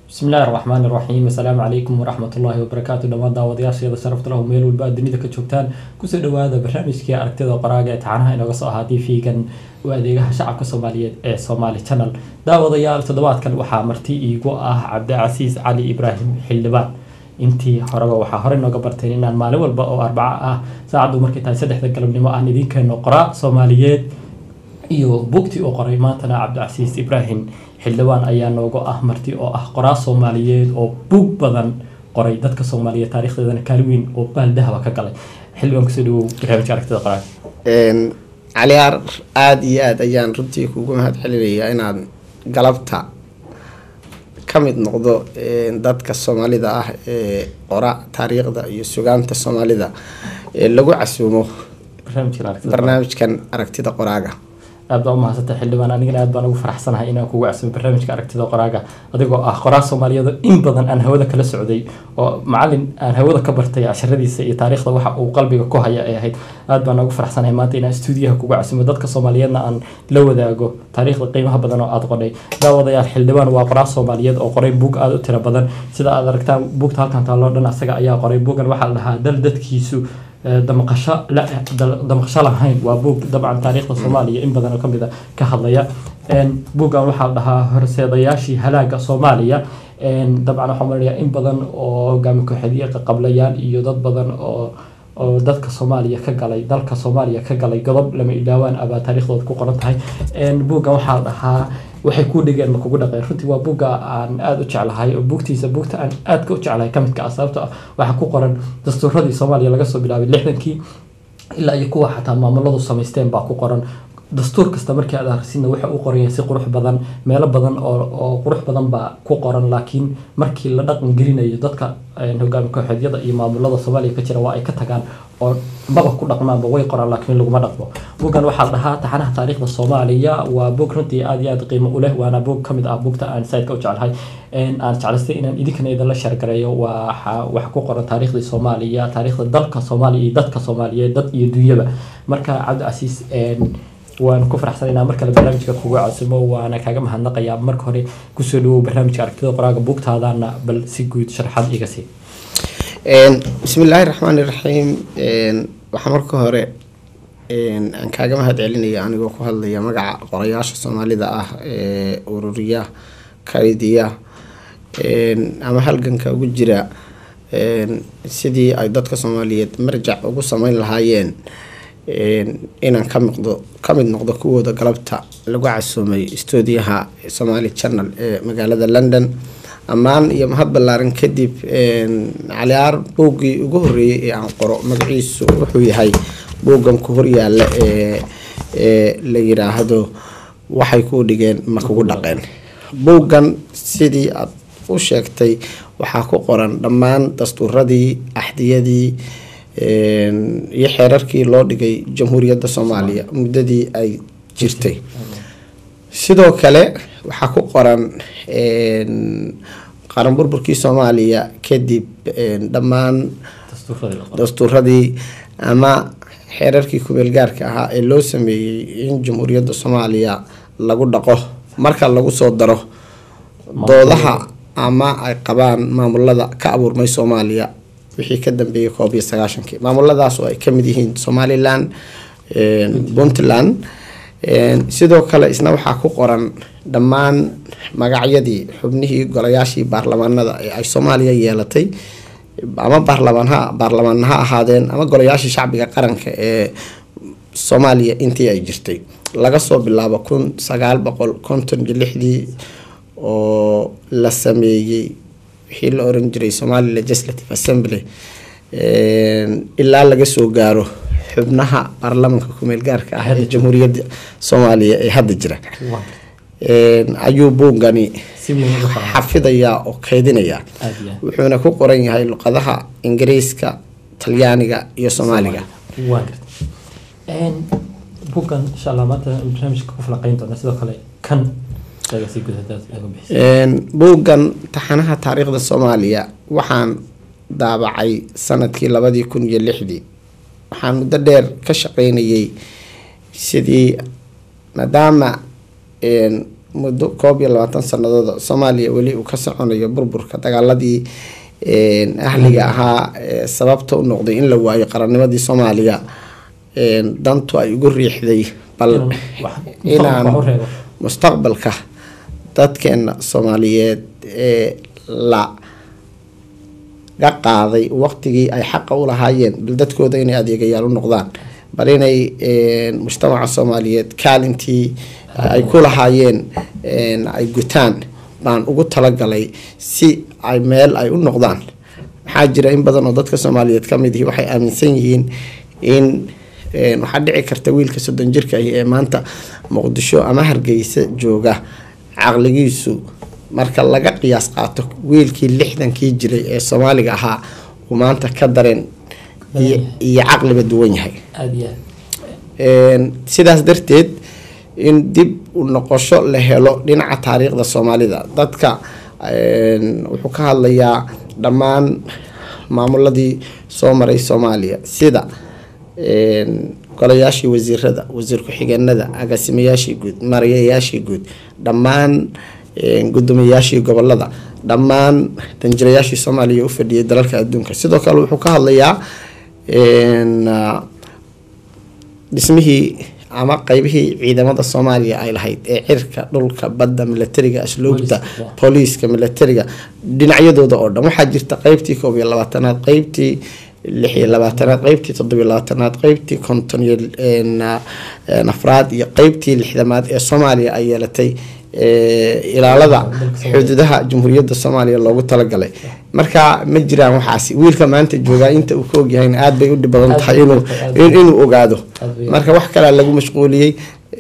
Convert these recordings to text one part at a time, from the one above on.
bismi illaahi raxmaan iraxiim assalaamu calaykum waraxmatullaahi wabarakaatu dhammaan daawadayaasheeda sharafta lahu meel walba aad dunida ka joogtaan kusoo dhawaada barnaamijkii aragtida qoraaga ee taxanaha inooga soo ahaa tv-gan u adeegaha shacabka soomaaliyeed ee somaali channel daawadayaal toddobaadkan waxaa marti iigu ah cabdicasiis cali ibraahim xildhibaan intii horeba waxaa horey nooga barteen inaan maalin walba oo arbaco ah saacaddu markay tahay saddexda galabnimo aan idiin keeno qoraa soomaaliyeed iyo buugtii uu qoray maantana cabdicasiis ibraahim xildhibaan ayaa nooga ah marti oo ah qoraa soomaaliyeed oo buug badan qoray dadka soomaaliyeed taarikhdeedana kaalin weyn oo baal dahaba ka galay xildhibaan kusoo dhawow barnaamijka aragtida qoraaga caliyaar aada iyo aada ayaan runtii kugu mahad celinayaa inaad galabta ka mid noqdo dadka soomaalida ah ee qora taariikhda iyo sugaanta soomaalida ee lagu casuumo barnaamijka aragtida qoraaga. barnaamijkan aragtida qoraaga aad baa umahadsantay xildhibaan anigana aad baan ugu faraxsanahay inaan kugu casumo barnaamijka aragtida qoraaga adigoo ah qoraa soomaaliyeed oo in badan aan hawada kala socday oo macalin aan hawada ka bartay casharadiisa iyo taariikhda waxa uu qalbiga ku haya ay ahayd aad baan ugu faraxsanahay maanta inaan stuudiyaha kugu casumo dadka soomaaliyeedna aan la wadaago taariikhda qiimaha badan oo aad qodhay daawadayaal xildhibaan waa qoraa soomaaliyeed oo qoray buug aada u tiro badan sida aad aragtaan buugta halkan taalloo dhan asaga ayaa qoray buugan waxaa la dhahaa dal dadkiisu damaqasho la damaqasho lahayn waa buug dabcan taariikhda soomaaliya in badan oo kamid a ka hadlaya buuggan waxaa la dhahaa horseedayaashii halaaga soomaaliya dabcan waxaa malaya in badan oo hogaami kooxeedyo qablayaan iyo dad badan oo oo dadka soomaaliya ka galay dalka soomaaliya ka galay godob lama ilaawaan abaa taariikhdooda ku qoran tahay buuggan waxaa la dhahaa waxay kuu dhigeen ma kugu dhaqeen runtii waa buugga aan aada u jeclahay oo buugtiisa buugta aan aadka u jeclahay ka midka ah sababto ah waxaa ku qoran dastuuradii soomaaliya laga soo bilaabay lixdankii ilaa iyo kuwa xataa maamuladu samaysteen baa ku qoran dastuur kasta markii aad akhrisidna waxa uu qoran yahay si qurux badan meelo badan oo oo qurux badan baa ku qoran laakiin markii la dhaqan gelinayo dadka hogaami kooxeedyada iyo maamulada soomaaliya ka jira waa ay ka tagaan oo maba ku dhaqmaanba way qoraan laakiin laguma dhaqmo buuggan waxaa la dhahaa taxanaha taariikhda soomaaliya waa buug runtii aada iyo aada qiimo u leh waana buug kamid ah buugta aan saidka u jeclahay aan jeclaystay inaan idinkana idinla sheergareeyo waxa waxa ku qoran taariikhdii soomaaliya taariikhda dalka soomaaliya iyo dadka soomaaliyeed dad iyo dunyaba marka cabdicasiis waan ku faraxsanaynaa mar kale barnaamijka kuga casumo waana kaaga mahadnaqayaa marka hore kusoo dhawow barnaamijka aragtida qoraaga buugtaadana bal si guud sharaxaad iga sii bismi illaahi raxmaani raxiim waxaa marka hore aan kaaga mahad celinaya anigoo ku hadlaya magaca qorayaasha soomaalida ah ee ururiya kaydiya ama halganka ugu jira sidii ay dadka soomaaliyeed marjac ugu sameyn lahaayeen inaan ka miqdo ka mid noqdo kuwooda galabta lagu casuumay stuudiyaha somaali channel ee magaalada london ammaan iyo mahad ballaaran kadib caliyaar buuggii ugu horreeyay ee aan qoro magaciisu wuxuu yahay buuggan ku horyaala ee ee la yiraahdo waxay kuu dhigeen ma kugu dhaqeen buuggan sidii aad u sheegtay waxaa ku qoran dhammaan dastuuradii axdiyadii iyo xeerarkii loo dhigay jamhuuriyadda soomaaliya muddadii ay jirtay sidoo kale waxaa ku qoran qaran burburkii soomaaliya kadib dhammaan dastuuradii ama xeerarkii kumeel gaarka ahaa ee loo sameeyey in jamhuuriyadda soomaaliya lagu dhaqo marka lagu soo daro doodaha ama ay qabaan maamulada ka abuurmay soomaaliya wixii ka dambeeyay koob iyo sagaashankii maamuladaas oo ay kamid yihiin somalilan puntland sidoo kale isna waxaa ku qoran dhammaan magacyadii xubnihii golayaashii baarlamaanada ee ay soomaaliya yeelatay ama baarlamaan ha baarlamaan ha ahaadeen ama golayaashii shacbiga qaranka ee soomaaliya intii ay jirtay laga soo bilaabo kun sagaal boqol konton iyo lixdii oo la sameeyey wixii la oran jiray somali legislative assembly ilaa laga soo gaaro xubnaha baarlamanka kumeel gaarka ah ee jamhuuriyadda soomaaliya ee hadda jira ayuu buuggani xafidayaa oo keydinayaa wuxuuna ku qoran yahay luqadaha ingiriiska talyaaniga iyo soomaaliga buuggan insha allah maanta barnaamijka ku falaqeyn doona sidoo kale kan buuggan taxanaha taariikhda soomaaliya waxaan daabacay sanadkii labadii kun iyo lixdii waxaan muddo dheer ka shaqeynayay sidii maadaama muddo koob iyo labaatan sanadooda soomaaliya weli uu ka soconayo burburka dagaaladii ahliga ahaa sababta u noqday in la waayo qarannimadii soomaaliya dantu ay ugu riixday bal inaan mustaqbalka dadkeena soomaaliyeed ee la ga qaaday waqtigii ay xaqa u lahaayeen bal dadkooda inay adeegayaal u noqdaan bal inay mujtamaca soomaaliyeed kaalintii ay ku lahaayeen ay gutaan baan ugu talagalay si ay meel ay u noqdaan maxaa jira in badan oo dadka soomaaliyeed ka mid ihi waxay aaminsan yihiin in waxaa dhici karta wiilka soddon jirka ahi ee maanta muqdisho ama hargeysa jooga caqligiisu marka laga qiyaas qaato wiilkii lixdankii jiray ee soomaaliga ahaa uu maanta ka dareen iyo caqliba duwan yahay sidaas darteed in dib u noqosho la helo dhinaca taariikhda soomaalida dadka wuxuu ka hadlayaa dhammaan maamuladii soo maray soomaaliya sida golayaashii wasiirada wasiir ku-xigeenada agaasimayaashii guud marayayaashii guud dhammaan gudoomiyayaashii gobolada dhammaan danjirayaashii soomaaliya u fadhiyay dalalka adduunka sidoo kale wuxuu ka hadlayaa dhismihii ama qeybihii ciidamada soomaaliya ay lahayd ee cirka dhulka badda milatariga asluubta booliiska milatariga dhinacyadooda oo dhan waxaa jirta qeybtii koob iyo labaatanaad qeybtii lix iyo labaatanaad qeybtii toddobiyo labaatanaad qeybtii konton iyo afraad iyo qeybtii lixdamaad ee soomaaliya ay yeelatay ilaalada xuduudaha jamhuuriyadda soomaaliya loogu talagalay marka ma jiraan waxaasi wiilka maanta joogaa inta uu ka ogyahayna aada bay u dhib badan tahay inuu ogaado marka wax kalea lagu mashquuliyey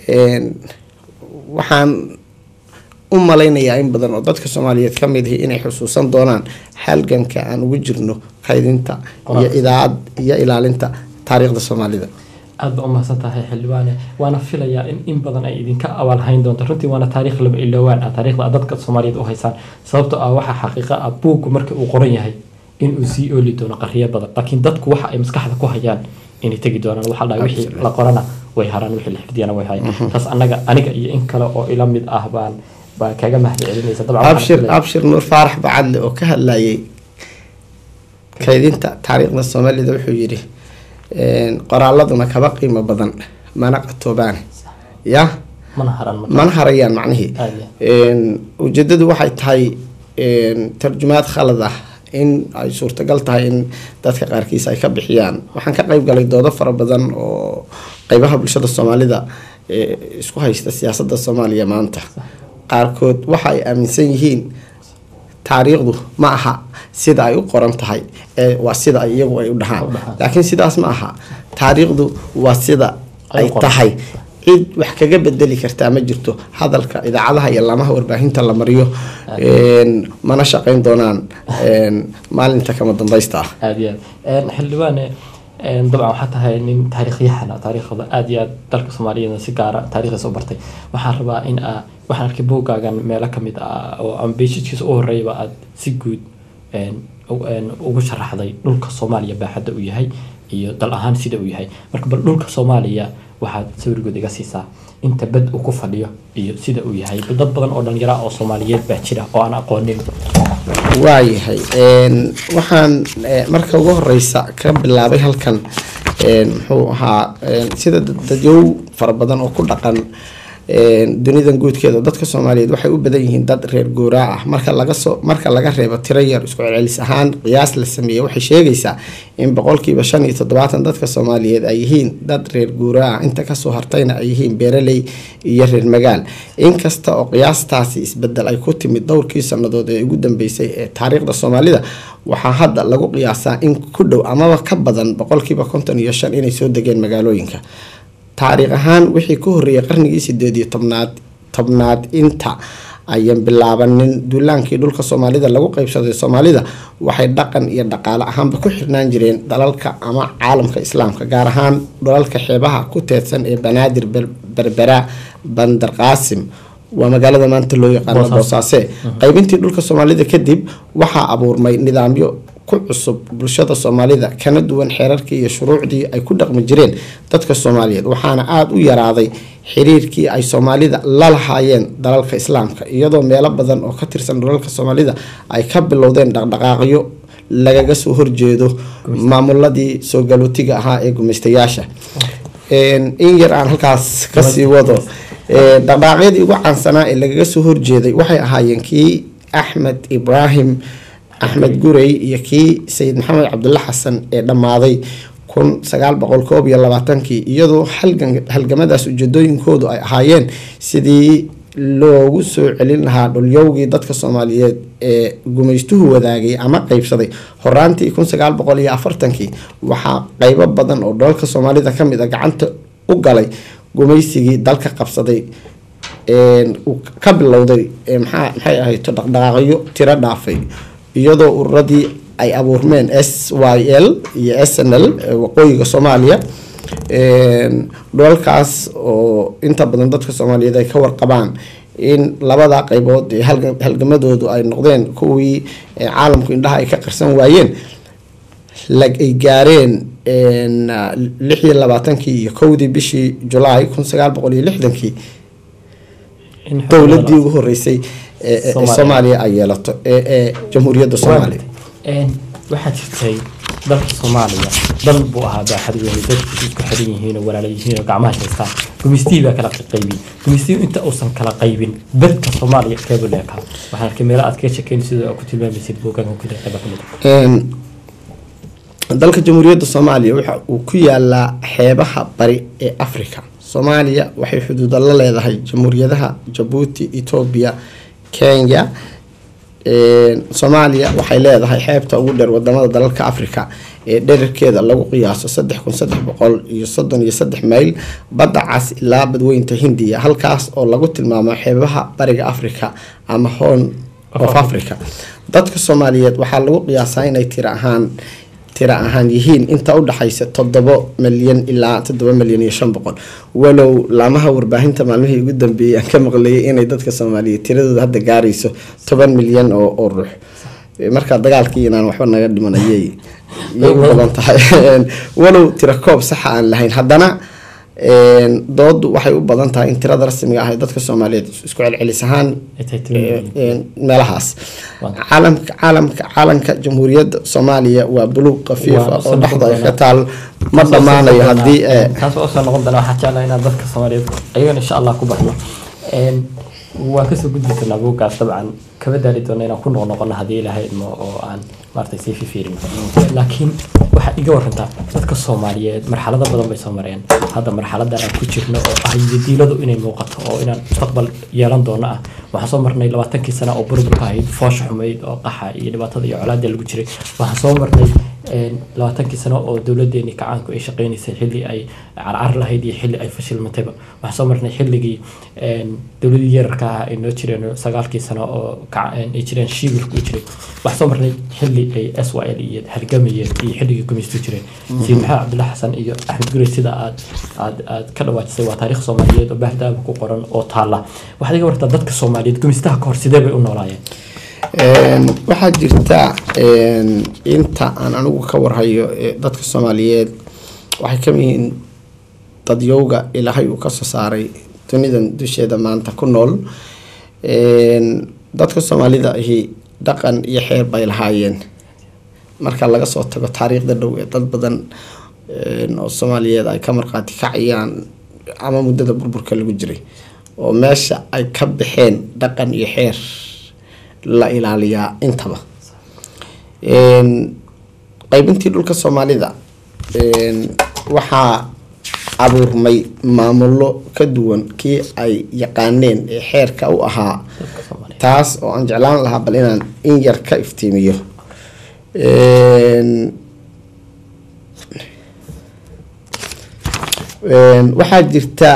waxaan u malaynayaa in badan oo dadka soomaaliyeed ka mid ihi inay xusuusan doonaan halganka aan ugu jirno kaydinta iyo idaacad iyo ilaalinta taariikhda soomaalida aad ba umahadsan tahay xildhibaane waana filayaa in in badan ay idinka abaalhayn doonto runtii waana taariikh lama iloowaan ah taariikhda aad dadka soomaaliyeed u haysaan sababtoo ah waxaa xaqiiqa ah buuggu marka uu qoran yahay inuu sii ooli doono qarriyo badan laakiin dadku waxa ay maskaxda ku hayaan inay tegi doonaan waxaa dhahay wixii la qorana way haraan wixii la xifdiyana way hayaan taas annaga aniga iyo in kale oo ila mid ah baan baa kaga mahad celinaysa abshir abshir nuur faarax bacadle oo ka hadlayay kaydinta taariikhda soomaalida wuxuu yidhi qoraaladuna kaba qiimo badan mana qatoobaan ya mana harayaan macnihii ujeedadu waxay tahay tarjumaad khalad ah in ay suurtagal tahay in dadka qaarkiis ay ka bixiyaan waxaan ka qeyb galay doodo fara badan oo qeybaha bulshada soomaalida isku haysta siyaasada soomaaliya maanta qaarkood waxa ay aaminsan yihiin taariikhdu ma aha sida ay u qoran tahay ee waa sida ay iyagu ay u dhahaan laakiin sidaas ma aha taariikhdu waa sida ay tahay cid wax kaga bedeli kartaa ma jirto hadalka idaacadaha iyo laamaha warbaahinta la mariyo mana shaqeyn doonaan maalinta kama dambaysta ah aada iyo aad xildhibaane dabcan waxaa tahay nin taariikhyahan taariikhda aada iyo aad dalka soomaaliyeedna si gaara taariikhdiisa u bartay waxaan rabaa in aa waxaan arkay buuggaagan meelo kamid ah oo ambeshidkiisa u horreeyaba aada si guud ugu sharaxday dhulka soomaaliya baaxadda uu yahay iyo dal ahaan sida uu yahay marka bal dhulka soomaaliya waxaad sawirgood iga siisaa inta bad uu ku fadhiyo iyo sida uu yahay dad badan oo dhalinyara oo soomaaliyeed baa jira oo aan aqoonin waayahay waxaan marka ugu horeysa ka bilaabay halkan muxuu ahaa sida dadyow fara badan oo ku dhaqan dunidan guudkeeda dadka soomaaliyeed waxay u badan yihiin dad reer gooraa ah marka lagasoo marka laga reebo tiro yar isku celcelis ahaan qiyaas la sameeyey waxay sheegaysaa in boqolkiiba shan iyo toddobaatan dadka soomaaliyeed ay yihiin dad reer gooraa ah inta kasoo hartayna ay yihiin beeraley iyo reer magaal inkasta oo qiyaastaasi isbedel ay ku timid dhowrkii sanadood ee ugu dambeysay ee taariikhda soomaalida waxaa hadda lagu qiyaasaa in ku dhow amaba ka badan boqolkiiba konton iyo shan inay soo degeen magaalooyinka taariikh ahaan wixii ka horreeyay qarnigii sideed iyo tobnaad tobnaad inta ayan bilaabanin duulaankii dhulka soomaalida lagu qeybsaday soomaalida waxay dhaqan iyo dhaqaale ahaanba ku xirnaan jireen dalalka ama caalamka islaamka gaar ahaan dhalalka xeebaha ku teedsan ee banaadir berbera bandar qaasim waa magaalada maanta loo yaqaano boosaase qeybintii dhulka soomaalida kadib waxaa abuurmay nidaamyo ku cusub bulshada soomaalida kana duwan xeerarkii iyo shuruucdii ay ku dhaqmi jireen dadka soomaaliyeed waxaana aada u yaraaday xiriirkii ay soomaalida la lahaayeen dalalka islaamka iyadoo meelo badan oo ka tirsan dalalka soomaalida ay ka bilowdeen dhaqdhaqaaqyo lagaga soo horjeedo maamuladii soo galootiga ahaa ee gumaystayaasha in yar aan halkaas kasii wado dhaqdhaqaaqyadii ugu caansanaa ee lagaga soo horjeeday waxay ahaayeen kii axmed ibraahim axmed gurey iyo kii sayid maxamed cabdulla xasan ee dhammaaday kun sagaal boqol koob iyo labaatankii iyadoo halgamadaas ujeedooyinkoodu ay ahaayeen sidii loogu soo celin lahaa dhulyowgii dadka soomaaliyeed ee gumaystuhu wadaagay ama qeybsaday horaantii kun sagaal boqol iyo afartankii waxaa qeybo badan oo dholalka soomaalida kamid a gacanta u galay gumaysigii dalka qabsaday uu ka bilowday maxaa maxay ahayto dhaqdhaqaaqyo tiro dhaafay iyadoo ururadii ay abuurmeen s y l iyo s n l waqooyiga soomaaliya dholalkaas oo inta badan dadka soomaaliyeed ay ka warqabaan in labada qeybood ee halgamadoodu ay noqdeen kuwii caalamku indhaha ay ka qarsan waayeen ay gaareen lix iyo labaatankii iyo kowdii bishii julaay kun sagaal boqol iyo lixdankii dowladii ugu horeysay ee soomaaliya ay yeelato ee jamhuuriyadda soomaaliya waxaa jirtay dalka soomaaliya dal buu ahaa baaxad weyn dadkiisu isku xiran yihiin oo walaala yihiin oo gacmaha haystaan gumaystihii baa kala qaybin gumaystihii inta uusan kala qaybin dadka soomaaliya keebuu leekaa waxaan arkay meelo aad ka shekeyn sidoo ku tilmaamaysid buugaan ku jira qayba kamid dalka jamhuuriyadda soomaaliya waxa uu ku yaalaa xeebaha bari ee africa soomaaliya waxay xuduuda la leedahay jamhuuriyadaha jabuuti etoobiya kenya soomaaliya waxay leedahay xeebta ugu dheer wadamada dalalka africa ee dherarkeeda lagu qiyaaso saddex kun saddex boqol iyo soddon iyo saddex mayl badda cas ilaa badweynta hindiya halkaas oo lagu tilmaamo xeebaha bariga africa ama horn of africa dadka soomaaliyeed waxaa lagu qiyaasaa inay tira ahaan tira ahaan yihiin inta udhexaysa toddobo milyan ilaa toddoba milyan iyo shan boqol walow laamaha warbaahinta maalmihii ugu dambeeyay aan ka maqlayay inay dadka soomaaliyeed tiradooda hadda gaarayso toban milyan oo oo ruux markaa dagaalkii inaan waxba naga dhiman ayay yay u badan tahay walow tira koob saxa aan lahayn haddana doodu waxay u badan tahay in tirada rasmiga ah ee dadka soomaaliyeed isku celcelis ahaan meelahaas caalamka caalamka caalanka jamhuuriyadda soomaaliya waa buluug kafiifa oo dhexda ay ka taal ma dhammaanayo haddii taas waa usoo noqon doona waxaa jeclaa inaan dadka soomaaliyeed ayagana insha allah ku baxno waan kasoo gudbi doonaa buuggaas dabcan kama daali doona inaan ku noqnoqono haddii ilahay idmo oo aan maaragtay sii fifiirino laakiin waxaa iga warantaa dadka soomaaliyeed marxalado badan bay soo mareen hadda marxaladan aan ku jirno oo ah yadiiladu inay muuqato oo inaan mustaqbal yeelan doono ah waxaan soo marnay labaatankii sana oo burburka ahayd foosh xumayd oo qaxa iyo dhibaatada iyo colaada lagu jiray waxaan soo marnay labaatankii sano oo dowladeeni kacaanku ay shaqeynaysay xilli ay carcar lahayd iyo xilli ay fashilmatayba waxaan soo marnay xilligii dowladii yararka ah ay noo jireen sagaalkii sano oo ay jireen shiibilku u jiray waxaan soo marnay xilli ay s y l iyo halgamayeen iyo xilligii gumaystu jireen sayid maxamed cabdullahi xasan iyo axmed gurey sida aad aad aad ka dhawaajisay waa taariikh soomaaliyeed oo baahdaaba ku qoran oo taalla waxaad iga wartaa dadka soomaaliyeed gumaystaha ka hor sidee bay u noolaayeen waxaa jirta inta aan anigu ka warhayo dadka soomaaliyeed waxay kamid yihiin dadyowga ilaahay uu kasoo saaray dunidan dusheeda maanta ku nool dadka soomaalida ahi dhaqan iyo xeer bay lahaayeen marka laga soo tago taariikhda dhow ee dad badan oo soomaaliyeed ay ka marqaati kacayaan ama muddada burburka lagu jiray oo meesha ay ka baxeen dhaqan iyo xeer la ilaaliyaa intaba qaybintii dhulka soomaalida waxaa abuurmay maamulo ka duwan kii ay yaqaaneen ee xeerka u ahaa taas oo aan jeclaan lahaa bal inaan in yar ka iftiimiyo waxaa jirta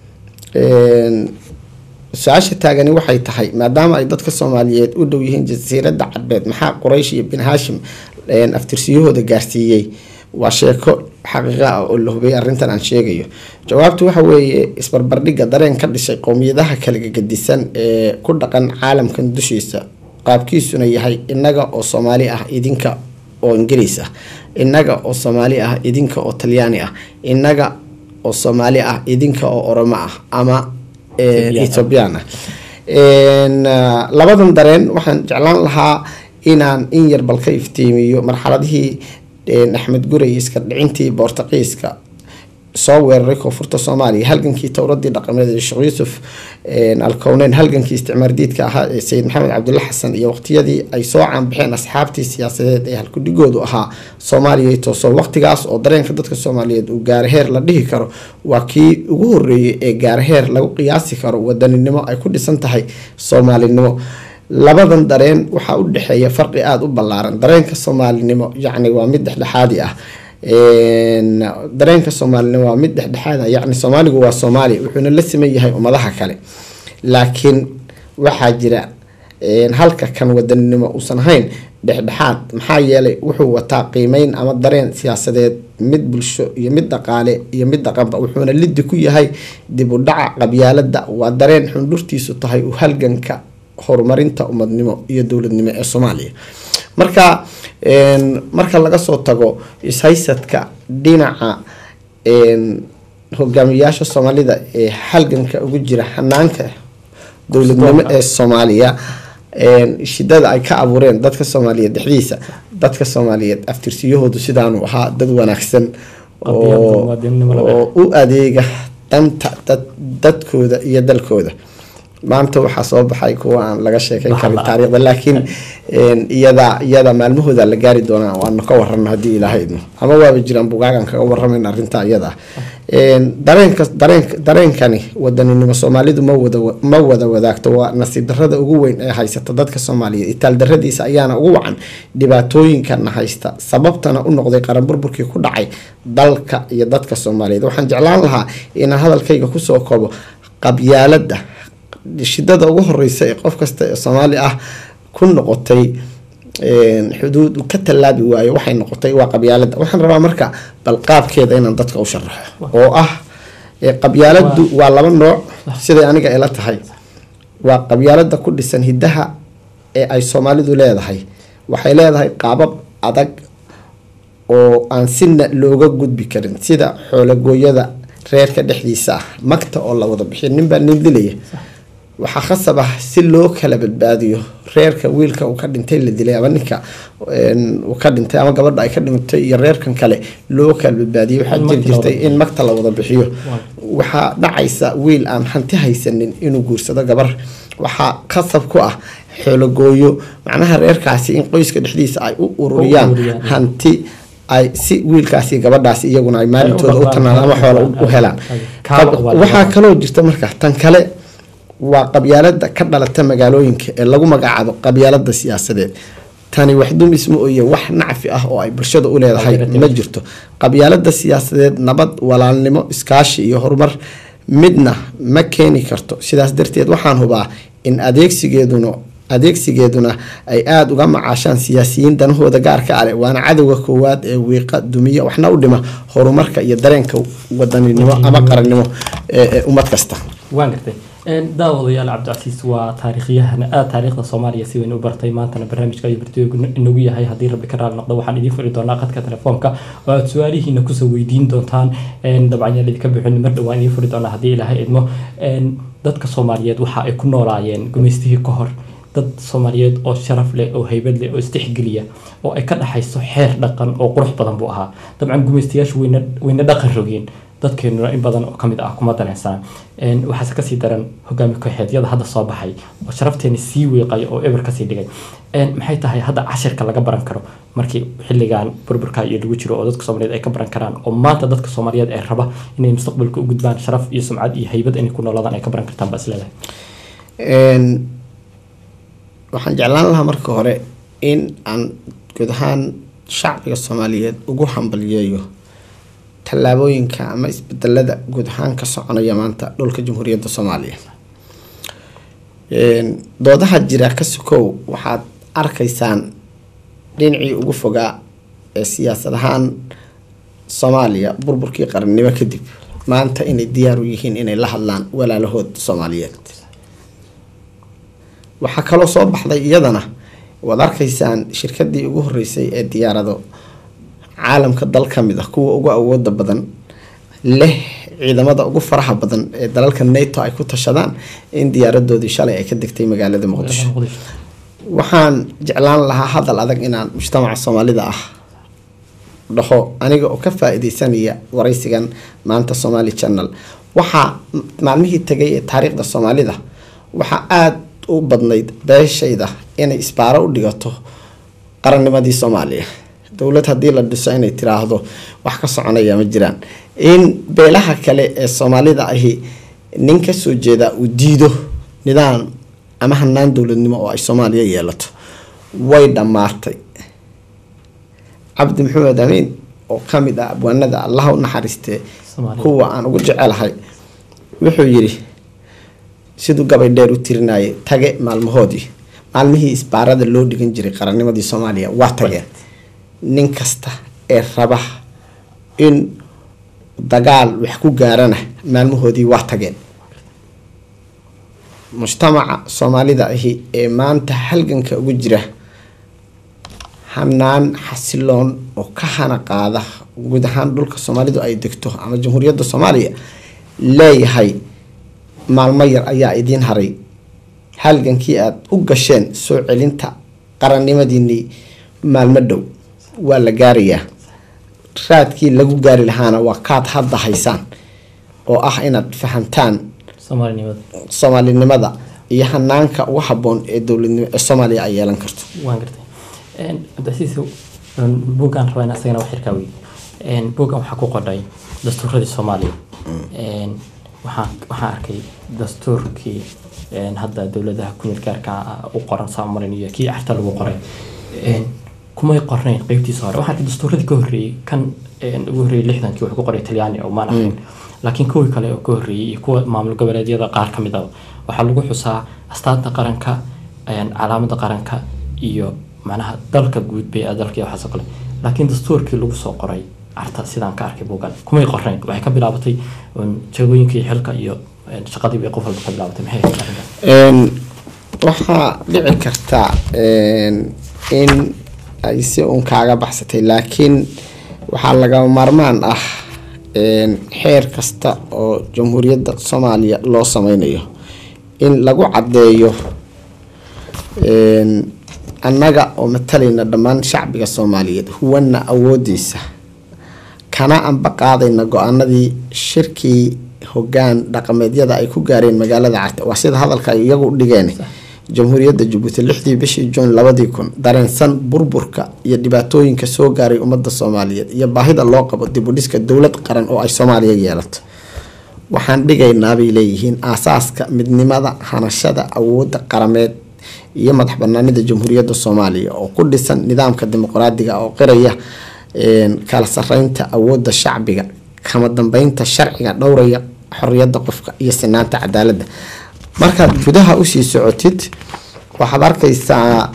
su-aasha taagani waxay tahay maadaama ay dadka soomaaliyeed u dhow yihiin jasiiradda cadbeed maxaa quraysh iyo bin haashim aftirsiyahooda gaarsiiyey waa sheeko xaqiiqa ah oo la hubay arrintan aan sheegayo jawaabtu waxa weeye isbarbardhigga dareen ka dhishay qowmiyadaha kala gedisan ee ku dhaqan caalamkan dushiisa qaabkiisuna yahay innaga oo soomaali ah idinka oo ingiriis ah innaga oo soomaali ah idinka oo talyaani ah innaga oo soomaali ah idinka oo oromo ah ama ethoobiyan ah labadan dareen waxaan jeclaan lahaa inaan in yar bal ka iftiimiyo marxaladihii axmed gurey iska dhicintii boortaqiiska soo weeraray koonfurta soomaaliya halgankii towradii dhaqameed ee sheekh yuusuf alkowneyn halgankii isticmaardiidka ahaa ee sayid maxamed cabdulla xasan iyo waqtiyadii ay soo caanbixeen asxaabtii siyaasadeed ee halkudhigoodu ahaa soomaaliya tooso waqtigaas oo dareenka dadka soomaaliyeed uu gaaraheer la dhihi karo waa kii ugu horeeyay ee gaaraheer lagu qiyaasi karo wadaninimo ay ku dhisan tahay soomaalinimo labadan dareen waxaa u dhexeeya farqi aada u ballaaran dareenka soomaalinimo yacni waa mid dhexdhexaadi ah dareenka soomaalinimo waa mid dhexdhexaada yacni soomaaligu waa soomaaliya wuxuuna la siman yahay ummadaha kale laakiin waxaa jira halka kan wadaninimo uusan ahayn dhexdhexaad maxaa yeelay wuxuu wataa qiimeyn ama dareen siyaasadeed mid bulsho iyo mid dhaqaale iyo mid dhaqanba wuxuuna lidi ku yahay dib u dhaca qabyaalada waa dareen xundhurtiisu tahay u halganka horumarinta umadnimo iyo dowladnimo ee soomaaliya marka marka laga soo tago ishaysadka dhinaca hogaamiyayaasha soomaalida ee halganka ugu jira hanaanka dowladnimo ee soomaaliya shidada ay ka abuureen dadka soomaaliyeed dhexdiisa dadka soomaaliyeed aftirsiyahoodu sidaanu ahaa dad wanaagsan oo u adeega danta dadkooda iyo dalkooda maanta waxaa soo baxay kuwa aan laga sheekeyn karin taariikhda laakiin iyada iyada maalmahooda la gaari doonaa waanu ka warano haddii ilaaha idmo ama waaba jiraan bugaagan kaga waramayn arrinta iyada dareenka dareen dareenkani wadaninimo soomaalidu ma wada ma wada wadaagto waa nasiib darrada ugu weyn ee haysata dadka soomaaliyeed itaal darradiisa ayaana ugu wacan dhibaatooyinkana haysta sababtana u noqday qaran burburkii ku dhacay dalka iyo dadka soomaaliyeed waxaan jeclaan lahaa inaan hadalkayga kusoo koobo qabyaalada shidada ugu horeysa ee qof kasta ee soomaali ah ku noqotay xuduud ka tallaabi waayo waxay noqotay waa qabyaalada waxaan rabaa marka bal qaabkeeda inaan dadka u sharaxo oo ah qabyaaladu waa laba nooc siday aniga ila tahay waa qabyaalada ku dhisan hiddaha ee ay soomaalidu leedahay waxay leedahay qaabab adag oo aan sina looga gudbi karin sida xoolagooyada reerka dhexdiisa ah magta oo la wada bixiyo ninbaa nin dilaya waxaa khasab ah si loo kala badbaadiyo reerka wiilka uu ka dhintay la dilay ama ninka uu ka dhintay ama gabadha ay ka dhintay iyo reerkan kale loo kala badbaadiyo waxaa jiri jirtay in magta la wada bixiyo waxaa dhacaysa wiil aan hanti haysanin inuu guursado gabar waxaa khasab ku ah xoologooyo macnaha reerkaasi in qoyska dhexdiisa ay u ururiyaan hanti ay si wiilkaasi gabadhaasi iyaguna ay maalintooda u tanaan ama xoola u helaan waxaa kaloo jirta marka tan kale waa qabyaalada ka dhalata magaalooyinka ee lagu magacaabo qabyaalada siyaasadeed tani wax dumis ma oye wax nacfi ah oo ay bulshada u leedahay ma jirto qabyaalada siyaasadeed nabad walaalnimo iskaashi iyo horumar midna ma keeni karto sidaas darteed waxaan hubaa in adeegsigeeduna adeegsigeeduna ay aada uga macaashaan siyaasiyiin danahooda gaarka ale waana cadowga koowaad ee wiiqa dumiya waxna u dhima horumarka iyo dareenka wadaninimo ama qarannimo ee ummad kasta waan gartay daawadayaal cabdicasiis waa taariikhyahan aada taariikhda soomaaliya si weyn u bartay maantana barnaamijka ayuu bartooygu inagu yahay haddii rabbi ka raali noqdo waxaan idiin furi doonaa qadka telefoonka oo aada su-aalihiina kusoo weydiin doontaan dabcan yaan idinka bixin mar dhowaan idiin furi doonaa haddii ilaahay idmo dadka soomaaliyeed waxa ay ku noolaayeen gumaystihii ka hor dad soomaaliyeed oo sharaf leh oo haybad leh oo istixgeliya oo ay ka dhaxayso xeer dhaqan oo qurux badan buu ahaa dabcan gumaystayaashu wayna wayna dhaqan rogeen dadkeenuna in badan oo kamid ah kuma daneysana waxaase kasii daran hogaami kooxeedyada hadda soo baxay oo sharafteena sii weeqaya oo eber kasii dhigay maxay tahay hadda cashirka laga baran karo markii xilligan burburka iyo lagu jiro oo dadka soomaaliyeed ay ka baran karaan oo maanta dadka soomaaliyeed ee raba inay mustaqbalka u gudbaan sharaf iyo sumcad iyo haybad inay ku noolaadaan ay ka baran kartaan baa isleedahay waxaan jeclaan lahaa marka hore in aan guud ahaan shacbiga soomaaliyeed ugu hambaliyeeyo tallaabooyinka ama isbedelada guud ahaan ka soconaya maanta dhulka jamhuuriyadda soomaaliya doodaha jira ka sokow waxaad arkaysaan dhinacii ugu fogaa ee siyaasad ahaan soomaaliya burburkii qarannimo kadib maanta inay diyaar u yihiin inay la hadlaan walaalahood soomaaliyeed waxaa kaloo soo baxday iyadana waad arkaysaan shirkadii ugu horeysay ee diyaarado caalamka dal ka mid ah kuwa ugu awooda badan leh ciidamada ugu faraha badan ee dalalka nato ay ku tashadaan in diyaaradoodii shalay ay ka degtay magaalada muqdisho waxaan jeclaan lahaa hadal adag inaan mujtamaca soomaalida ah dhaho aniga oo ka faa-ideysanaya waraysigan maanta somali channel waxaa maalmihii tagay ee taariikhda soomaalida waxaa aada u badnayd beeshayda inay isbaaro u dhigato qarannimadii soomaaliya dowlad haddii la dhiso inay tiraahdo wax ka soconaya ma jiraan in beelaha kale ee soomaalida ahi nin kasoo jeeda uu diido nidaam ama hanaan dowladnimo oo ay soomaaliya yeelato way dhammaatay cabdi maxamed amiin oo kamid ah abwaanada allaha u naxariistee kuwa aan ugu jecelahay wuxuu yiri siduu gabay dheer u tirinayay tage maalmahoodii maalmihii isbaarada loo dhigan jiray qarannimadii soomaaliya waa tageen nin kasta ee raba in dagaal wax ku gaarana maalmahoodii waa tageen mujtamaca soomaalida ahi ee maanta halganka ugu jira hanaan xasiloon oo ka hana qaada guud ahaan dhulka soomaalidu ay degto ama jamhuuriyadda soomaaliya leeyahay maalmo yar ayaa idiin haray halgankii aada u gasheen soo celinta qarannimadiinii maalmo dhow waa la gaarayaa raadkii lagu gaari lahaana waa kaad hadda haysaan oo ah inaad fahamtaan soomaalinimada iyo hanaanka ugu haboon ee dowladnimo ee soomaaliya ay yeelan karto waan gartay cabdicasiis buuggaan rabaa in asagana wax yarkaa wey buuggan waxaa ku qodhay dastuuradii soomaaliya waxaan waxaan arkay dastuurkii hadda dowladaha kumid gaarka u qoran saamarin iyo kii carta lagu qoray kumay qornayn qeybtiisa hore waxaan arkay dastuuradii ka horreeyey kan ugu horreeyey lixdankii wuxuu ku qoray talyaani oo maan ahayn laakiin kuwii kale oo ka horreeyey iyo kuwa maamul goboleedyada qaar ka mid ah waxaa lagu xusaa astaanta qaranka calaamada qaranka iyo macnaha dalka guud bay dalka iyo waxaasoo kale laakiin dastuurkii lagu soo qoray carta sidaan ka arkay buugan kumay qornayn waxay ka bilaabatay jagooyinkii xilka iyo shaqadii bay qof walba ka bilaabatay maxay waxaa dhici karta in ay si uun kaaga baxsatay laakiin waxaa lagama maarmaan ah xeer kasta oo jamhuuriyadda soomaaliya loo sameynayo in lagu caddeeyo annaga oo matalayna dhammaan shacbiga soomaaliyeed huwana awoodiisa kana anba qaadayna go-aanadii shirkii hogaan dhaqameedyada ay ku gaareen magaalada carte waa sida hadalka ay iyagu u dhigeen jamhuuriyadda jabuuti lixdii bishii juun labadii kun dareensan burburka iyo dhibaatooyinka soo gaaray ummadda soomaaliyeed iyo baahida loo qabo dibudhiska dowlad qaran oo ay soomaaliya yeelato waxaan dhigaynaabay leeyihiin aasaaska midnimada hanashada awoodda qarameed iyo madax banaanida jamhuuriyadda soomaaliya oo ku dhisan nidaamka dimuqraadiga oo qiraya kala sareynta awoodda shacbiga kama dambeynta sharciga dhowraya xoriyada qofka iyo sinaanta cadaaladda markaad gudaha usii socotid waxaad arkaysaa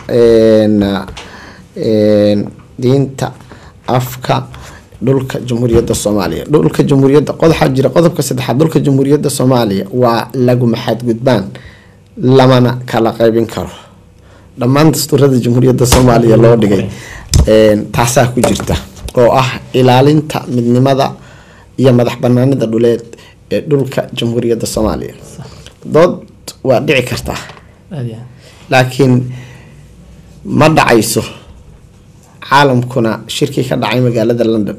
diinta afka dhulka jamhuuriyadda soomaaliya dhulka jamhuuriyadda qodaxaa jira qodobka saddexaad dhulka jamhuuriyadda soomaaliya waa lagu maxadgudbaan lamana kala qaybin karo dhammaan dastuurada jamhuuriyadda soomaaliya loo dhigay taasaa ku jirta oo ah ilaalinta midnimada iyo madax banaanida dhuleed ee dhulka jamhuuriyadda soomaaliya dood waa dhici kartaa laakiin ma dhacayso caalamkuna shirkii ka dhacay magaalada london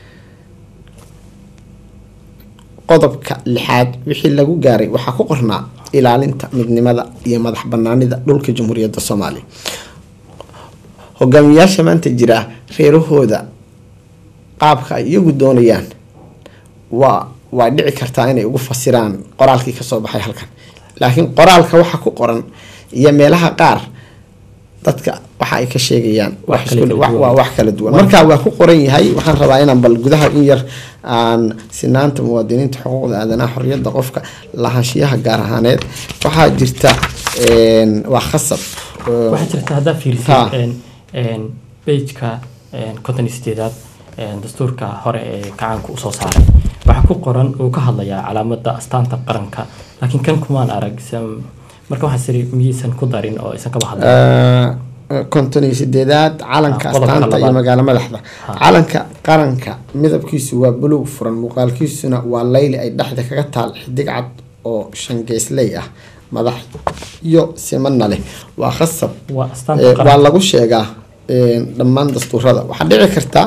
qodobka lixaad wixii lagu gaaray waxaa ku qornaa ilaalinta midnimada iyo madax banaanida dhulka jamhuuriyadda soomaaliya hogaamiyaasha maanta jira reerahooda qaabka ay iyagu doonayaan waa waa dhici kartaa inay ugu fasiraan qoraalkii kasoo baxay halkan laakiin qoraalka waxa ku qoran iyo meelaha qaar dadka waxa ay ka sheegayaan waa wax kala duwan marka waa ku qoran yahay waxaan rabaa inaan bal gudaha in yar aan sinaanta muwaadiniinta xuquuqda aadanaha xoriyada qofka lahaanshiyaha gaar ahaaneed waxaa jirta waa khasab waxaa jirta haddaa fiirisid bejka konton sideedaad dastuurka hore ee gacaanka usoo saaray waxaa ku qoran uu ka hadlayaa calaamada astaanta qaranka laakiin kan kumaan arag marka waxaa siri miyaysan ku darin oo aysan kaba hadlin konton iyo sideedaad calanka Ah, qodobka astaanta iyo labaad. magaalo madaxda calanka qaranka midabkiisu waa buluug furan muuqaalkiisuna waa layli ay dhexda kaga taal xidig cad oo shangeesley ah madax iyo simana leh waa khasab waa astaanta Eh, waa qaranka lagu sheegaa eh, dhammaan dastuurada waxaa dhici karta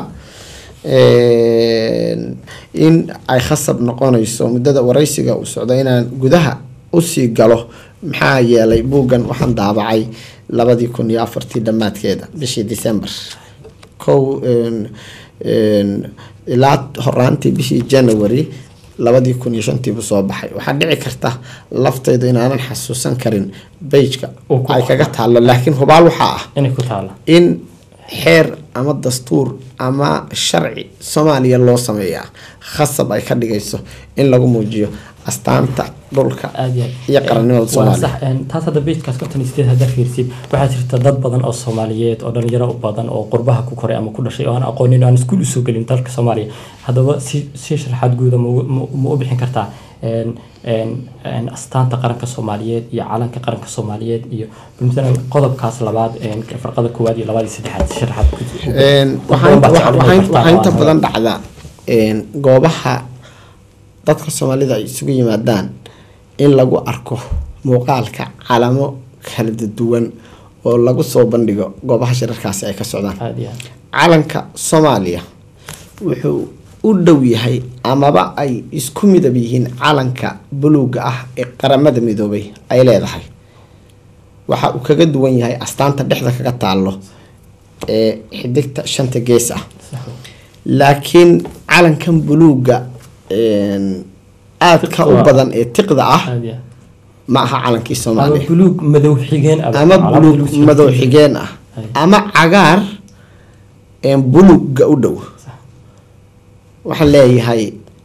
eh, in ay khasab noqonayso muddada waraysiga uu socdo inaan gudaha usii galo maxaa yeelay buuggan waxaan daabacay labadii kun iyo afartii dhammaadkeeda bishii december kow een, een, ilaa horaantii bishii january labadii kun iyo shantiibu soo baxay waxaa dhici karta laftaydu inaanan xasuusan karin beijka Uu ku ay kaga taalo laakiin hubaal waxaa ah inay ku taala in xeer ama dastuur ama sharci soomaaliya loo sameeyaa khasab ay ka dhigayso in lagu muujiyo astaanta dhulka aad iyo iyo qarannimada waa soomaaliya sax een, taas hadda beejkaas konton iyo sideed haddaa fiirsid waxaa jirta dad badan oo soomaaliyeed oo dhalinyaro u badan oo qurbaha ku koray ama ku dhashay oo aan aqoonin oo aan iskuul usoo gelin dalka soomaaliya haddaba si si sharaxaad guuda ma u- ma- ma u bixin kartaa een, een, een, astaanta qaranka soomaaliyeed iyo calanka qaranka soomaaliyeed iyo masalan qodobkaas labaad een, farqada koowaad iyo labaad iyo saddexaad si sharaxaad ku- Een, dad waxaa badan baa waxaa- jecel inay waxaa- bartaan waxaa inta oo aan badan dhacda een, goobaha dadka soomaalida ay isugu yimaadaan in lagu arko muuqaalka calamo kala duwan oo lagu soo bandhigo goobaha shirarkaasi ay ka socdaan aad iyo aad calanka soomaaliya wuxuu u dhow yahay amaba ay isku midab yihiin calanka buluuga ah ee qaramada midoobay ay leedahay waxa uu kaga duwan yahay astaanta dhexda kaga taalo ee xidigta shanta gees ah sax wey. laakiin calankan buluuga een, aadka u Tiqda. badan ee tiqda ah aad iyo aad ma aha calankii ama soomaaliya buluug madow xigeen ah. ama Calaamad buluug buluug madow xigeen ah Hay. ama cagaar een, buluugga u dhow Sax. waxaan leeyahay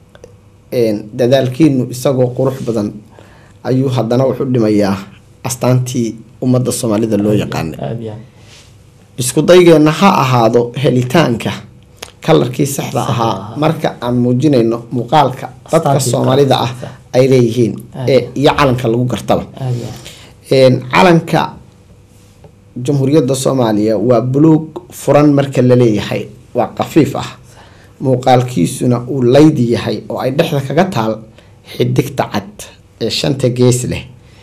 een, dadaalkiinu isagoo qurux badan ayuu haddana wuxuu dhimayaa astaantii ummadda soomaalida loo yaqaanay aad iyo aad isku daygeenna ha ahaado helitaanka kalarkii saxda ahaa ahaa. marka aan muujinayno muuqaalka dadka Astaantii soomaalida ah sax. ay leeyihiin Aad. ee iyo calanka lagu gartaba aad iyo aad Een, calanka jamhuuriyadda soomaaliya waa buluug furan marka la leeyahay waa khafiif ah muuqaalkiisuna uu laydi yahay oo ay dhexda kaga taal xidigta cad ee shanta gees leh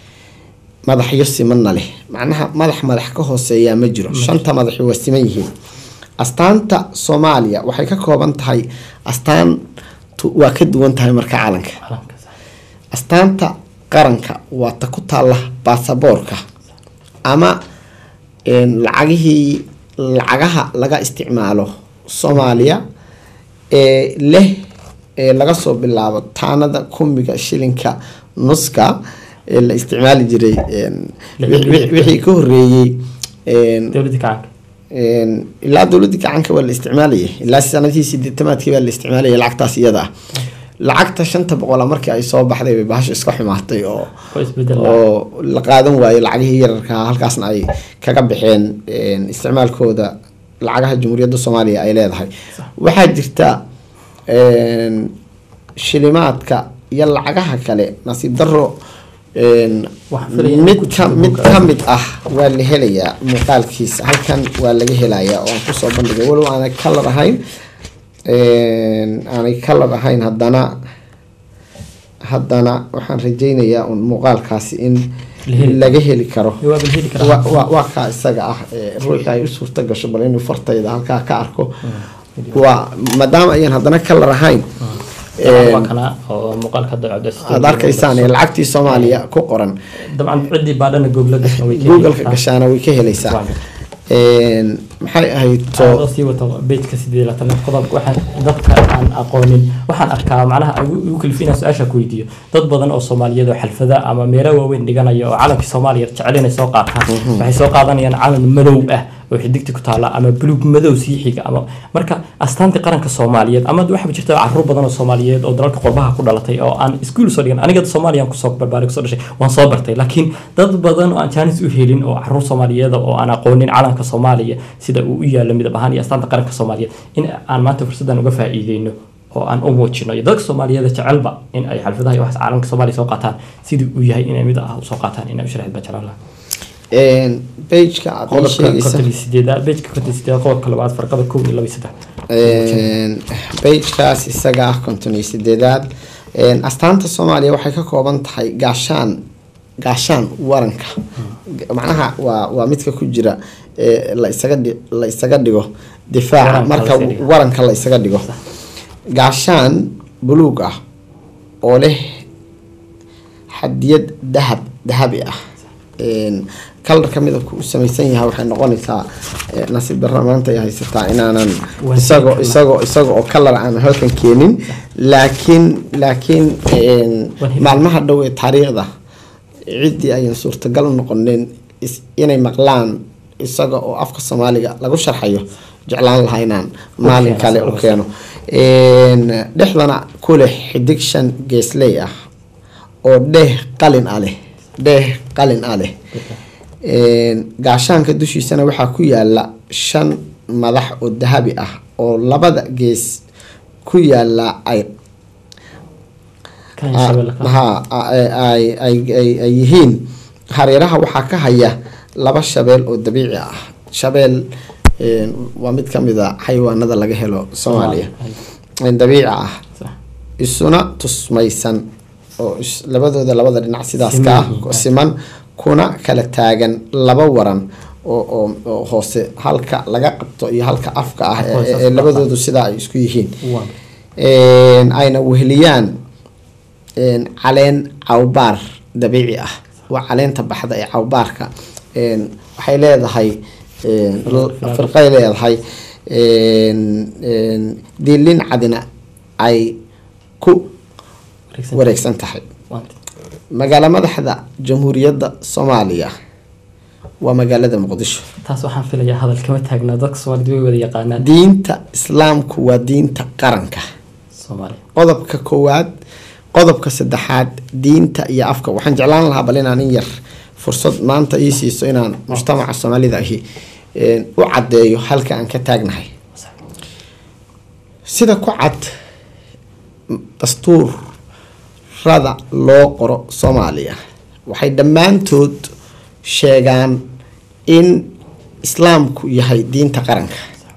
madaxyo simanna leh macnaha madax madax ka hooseeyaa ma jiro shanta madaxi waa siman yihiin astaanta soomaaliya waxay ka kooban tahay astaantu waa ka duwan tahay marka calanka calanka sax astaanta qaranka waa ta ku taalla baasaboorka ama een, lacagihii lacagaha laga isticmaalo soomaaliya ee leh ee laga soo bilaabo taanada kumiga shilinka nuska ee la isticmaali jiray een, wi- wi- wixii ka horeeyey een, dowladda kacanka een, ilaa dowladii gacanka waa la isticmaalayay ilaa sanadihii sideetamaadkii baa la isticmaalayay lacagtaas iyada ah lacagta shanta boqola markii ay soo baxday bay bahasha iska xumaatay oo oo isbedel ah. oo la qaadan waayo lacagihii yararka halkaasna ay kaga baxeen een, isticmaalkooda lacagaha jamhuuriyadda soomaaliya ay leedahay waxaa jirta een, shilimaadka iyo lacagaha kale nasiib daro een, Waxaan filayaa in mid ku ka jiro mid buugga. ka mid ah waa la helayaa muuqaalkiisa halkan waa laga helayaa oo aan kusoo bandhigay walow aanay kalar ahayn een, aanay kalar ahayn haddana haddana waxaan rajaynayaa un muuqaalkaasi in La heli laga heli karo waa bal heli karaa waa waa- waa kaa isaga ah ee ruuxii ay u suurta gasho bal inuu fartayda halkaa ka arko waa maadaama ayaan haddana kalar ahayn waa een, kana oo muuqaalka hadda cabdi aad arkaysaan ee lacagtii soomaaliya ku qoran dabcan ciddii baadhana google gashan way googleka gashaana way ka helaysaa Waa gartay. Een, maxay ahayd adoo to sii wato bejka sideed laatan qodobka waxaan dadka aan aqoonin waxaan arkaa macnaha igu igu kalifi inaan su-aasha ku weydiiyo dad badan oo soomaaliyeed oo xalfada ama meelo waaweyn dhiganaya oo calankii soomaaliya jecel inay soo qaataan waxay soo qaadanayaan calan madow ah oo xidigti ku taala ama buluug madow sii xiga ama marka astaantii qaranka soomaaliyeed ama waxaa jirta caruur badan oo soomaaliyeed oo dalalka qurbaha ku dhalatay oo aan iskuul soo dhigan aniga soomaaliya kusoo barbaaray kusoo dhashay waan soo bartay laakiin dad badan oo aan jaanis u helin oo caruur soomaaliyeed oo aan aqoonin calanka soomaaliya sida uu u yaalo midab ahaan iyo astaanta qaranka soomaaliyeed in aan maanta fursaddan uga faa'iideyno oo aan u muujino iyo dadka soomaaliyeed jecelba in ay xalfadaha iyo wax calanka soomaaliya soo qaataan sidii uu yahay inay mid ah usoo qaataan inay u sharaxid baa jeclaan lahaa bejka aad ii qodobka sheegaysa konton iyo sideedaad bejka konton iyo sideedaad qodobka labaad farqada kow iyo laba iyo saddex bejkaas isaga ah konton iyo sideedaad astaanta soomaaliya waxay ka kooban tahay gaashaan gaashaan waranka macnaha waa waa midka ku jira ee la isaga dhi la isaga dhigo difaaca Waranka marka la isaga dhigo. waranka la isaga dhigo gaashaan buluug ah oo leh xadiyad dahab dahabi ah kalarka midabku u samaysan yahay waxay noqonaysaa eh, nasiib darra maanta ay haysataa inaanan Waa isagoo hilib isagoo isagoo oo kalar aan halkan keenin laakiin laakiin een, Waa hilib. maalmaha dhow ee taariikhda ciddii ayan suurtagal u noqonin is- inay maqlaan isaga oo afka soomaaliga lagu sharxayo jeclaan lahaa inaan maalin keeno, kale si u wanaagsan. keeno Een, dhexdana ku leh xidig shan geesley ah oo dheh qalin ah leh dheh qalin ah leh Een, gaashaanka dushiisana waxaa ku yaala shan madax oo dahabi ah oo labada gees ku yaala ay kan shabeelle ka ha ay- ay- ay- ay- ay yihiin hareeraha waxaa ka haya laba shabeel oo dabiici ah shabeel een, waa mid kamid a xayawaanada laga helo soomaaliya een, dabiici ah Sax. isuna tusmaysan oo is- labadooda labada dhinac sidaas Siman ka ah yihiin. siman kuna kala taagan laba waran oo oo- oo hoose halka laga qabto iyo halka afka ah ee- Hoose ee afka. labadoodu sidaa ay isku yihiin Waa. Een, ayna weheliyaan een, caleen cawbaar dabiici ah waa caleenta baxda ee cawbaarka Een, waxay leedahay een, l- firqay leedahay een, een, diilin cadina ay ku Wareegsan. wareegsan tahay Waa. magaalo madaxda jamhuuriyadda soomaaliya waa magaalada muqdisho taas waxaan filayaa hadal kama taagnaa dadka soomaalida way wada yaqaanaan diinta islaamku waa diinta qaranka soomaaliya qodobka koowaad qodobka saddexaad diinta iyo afka waxaan jeclaan lahaa bal inaan in yar fursad maanta ii siiso inaan mujtamaca soomaalida ahi een, u caddeeyo halka aan ka taagnahay Sax. sida ku cad dastuurada loo qoro soomaaliya waxay dhammaantood sheegaan in islaamku yahay diinta qaranka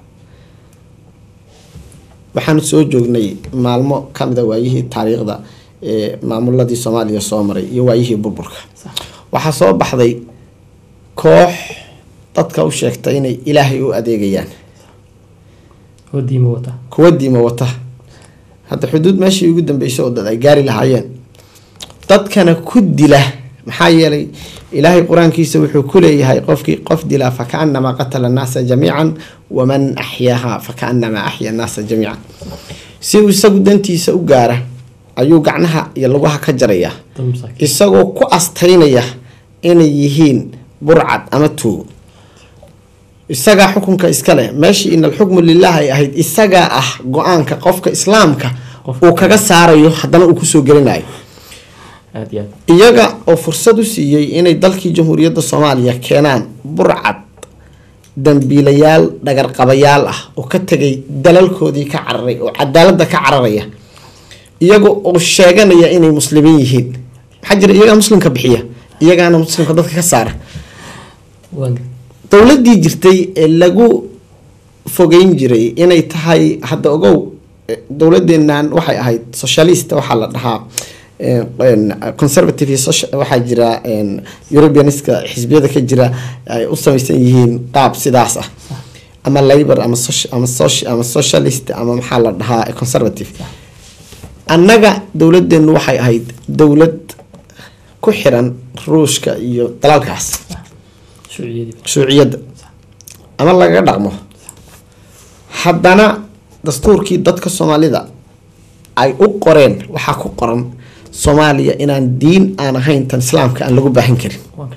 waxaan soo joognay maalmo kamida waayihii taariikhda ee maamuladii soomaaliya soo maray iyo waayihii burburka Sax. waxaa soo baxday koox dadka u sheegta inay ilaahay u adeegayaan oo diima wata kuwa diima wata hadda xuduud meeshii ugu dambeysay oo dad ay gaari lahaayeen dadkana ku dila maxaa yeelay ilaahay qur-aankiisa wuxuu ku leeyahay qofkii qof dilaa fakaanamaa qatala annaasa jamiican waman axyaaha fakaanamaa axya annaasa jamiican si uu isagu dantiisa u gaara ayuu gacnaha iyo lugaha ka jaraya dad masaakiin isagoo ku astaynaya inay yihiin burcad ama tuugo isagaa xukunka iska leh meeshii in alxukmu lilah ay ahayd isagaa ah go-aanka qofka islaamka Qofka- uu kaga saarayo haddana uu kusoo gelinayo aad iyo aad iyaga oo fursad u siiyey inay dalkii jamhuuriyadda soomaaliya keenaan burcad dambiilayaal dhagarqabayaal ah oo ka tegay dalalkoodii ka cararay oo cadaaladda ka cararaya iyaga oo sheeganaya inay muslimiin yihiin maxaa jira iyagaa muslimka bixiya iyagaana muslimka dadka ka saara waan dowladii jirtay ee lagu fogeyn jiray inay tahay hadda ogow eh, dowladeenan waxay ahayd socialist waxaa la dhahaa eh, en, conservative iyo socia- waxaa jira en, europeaniska xisbiyada ka jira ay u samaysan yihiin qaab sidaas ah ama labor ama soci- ama soci- ama socialist ama maxaa la dhahaa conservative annaga dowladeenu waxay ahayd dowlad ku xiran ruushka iyo dalalkaas shuuciyadii shuuciyadda ama lagaga dhaqmo haddana dastuurkii dadka soomaalida ay u qoreen waxaa ku qoran soomaaliya inaan diin aan ahayn tan islaamka aan lagu baahan karin waan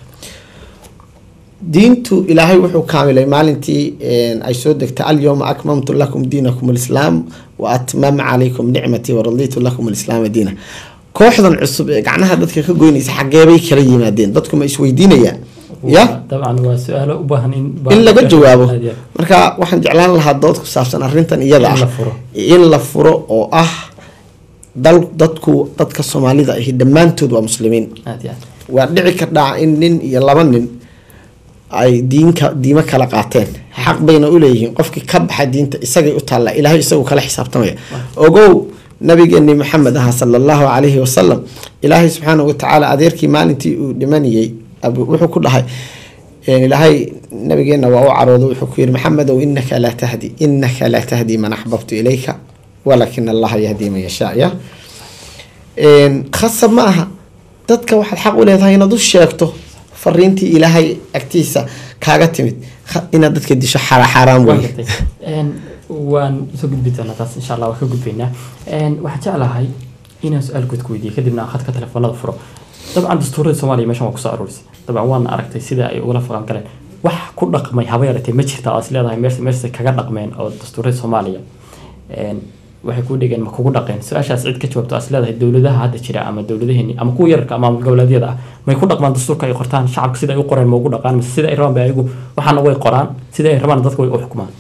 diintu ilaahay wuxuu kaamilay maalintii een, ay soo degtay alyawma akmamtu lakum diinakum alislaam wa atmam calaykum nicmatii waraditu lakum alislaama diina kooxdan cusub ee gacnaha dadka ka goynaysa xageebay kala yimaadeen dadku ma isweydiinayaan ya dabcan waa su-aalo u baahan in in laga jawaabo Aad iyo aad. marka waxaan jeclaan lahaa dood ku saabsan arrintan iyada In ah la furo. in la furo oo ah dal dadku dadka soomaalida ahi dhammaantood waa muslimiin aad iyo aad waa dhici kardhaa in nin iyo laba nin ay diinka diimo kala qaateen xaq bayna uleeyihiin qofkii ka baxa diinta isagay u taalla ilaahay isagu kala xisaabtamaya ogow nabigeeni maxamed aha sala allahu calayhi wasalam ilaahay subxaana watacaala adeerkii maalintii uu dhimanayay wuxuu ku dhahay ilaahay nabigeena waa u caroodo wuxuu ku yiri maxamedow inaka laa tahdi inaka laa tahdi man axbabtu ilayka walakin allaha yahdi man yashaa ya khasab ma aha dadka waxaad xaq u leedahay inaad u sheegto fariintii ilaahay agtiisa kaaga timid inaad dadka disho xaaraan wey waan soo gudbi doonaa taas insha allah waan ka gudbaynaa waxaan jeclahay inaan su-aal guud ku weydiiyo kadibna aan khadka telefoonada furo dabcan dastuurada soomaaliya meeshan waa kusoo aruurisay dabcan waana aragtay sida ay ugala faqan galeen wax ku dhaqmay haba yaratee ma jirta oo is leedahay meesha meesha kaga dhaqmeen oo dastuurada soomaaliya waxay ku dhigeen ma kugu dhaqeen su-aashaas cid ka jawaabto as leedahay dowladaha hadda jira ama dowladaheeni ama kuwa yararka ama goboleedyada ah may ku dhaqmaan dastuurka ay qortaan shacabka sida ay u qoreen ma ugu dhaqaan mise sida ay rabaan ba ayagu waxaana way qoraan sida ay rabaan dadka way u xukumaan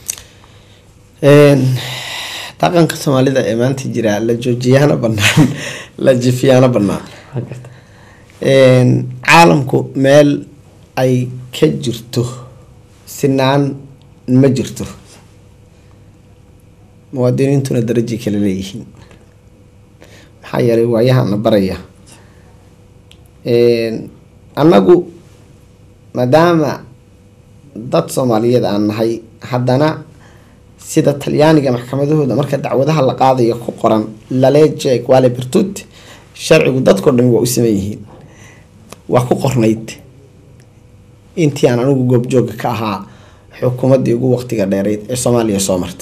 dhaqanka soomaalida ee maanta jira la joojiyaana banaan la jifiyaana banaan caalamku meel ay ka jirto sinaan ma jirto muwaadiniintuna darajay kala leeyihiin maxaa yeelay waayahana baraya annagu maadaama dad soomaaliyeed aan nahay haddana sida talyaaniga maxkamadahooda marka dacwadaha la qaadayo ku qoran laleje quale bertut sharcigu dadkao dhan waa u saman yihiin waa ku qornayd intii aan anigu goobjooga ka ahaa xukuumaddii ugu waqtiga dheereyd ee soomaaliya soo marta